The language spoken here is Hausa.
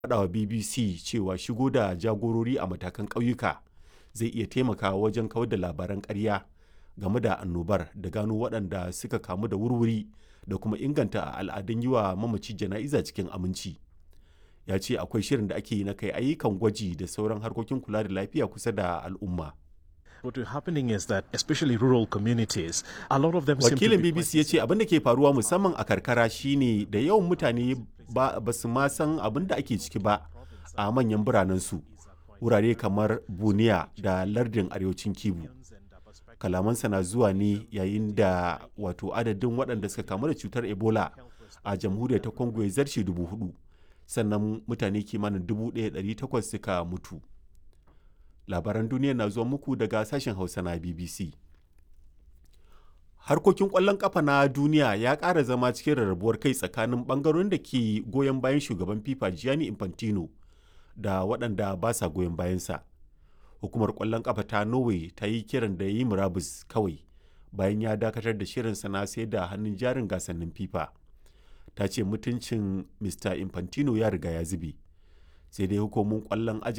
faɗawa BBC cewa shigo da jagorori a matakan ƙauyuka zai iya taimakawa wajen kawar da labaran ƙarya game da annobar da gano waɗanda suka kamu da wurwuri da kuma inganta al'adun yi wa mamaci jana'iza cikin aminci. Ya ce akwai shirin da ake yi na kai ayyukan gwaji da sauran harkokin kula da lafiya kusa da al'umma. What is happening is that especially rural communities, a lot of them seem to Wakilin be BBC ya ce abin da ke faruwa musamman a karkara shine da yawan mutane ba, ba su ma san abin da ake ciki ba a manyan biranensu. Wurare kamar Buniya da lardin arewacin Kibu. Kalamansa na zuwa ne yayin da wato adadin waɗanda suka kamu da cutar Ebola a jamhuriyar ta Congo ya zarce dubu hudu. Sannan mutane kimanin dubu ɗaya ɗari takwas suka mutu. Labaran duniya na zuwa muku daga sashen Hausa na BBC. harkokin ƙwallon ƙafa na duniya ya ƙara zama cikin rarrabuwar kai tsakanin ɓangarorin da ke goyon bayan shugaban fifa gianni infantino da waɗanda ba sa goyon bayansa hukumar ƙwallon ƙafa ta norway ta yi kiran da ya yi murabus kawai bayan ya dakatar da shirinsa na sai da hannun jarin gasannin fifa ta ce mutuncin mr infantino ya riga ya zube sai dai hukumomin ƙwallon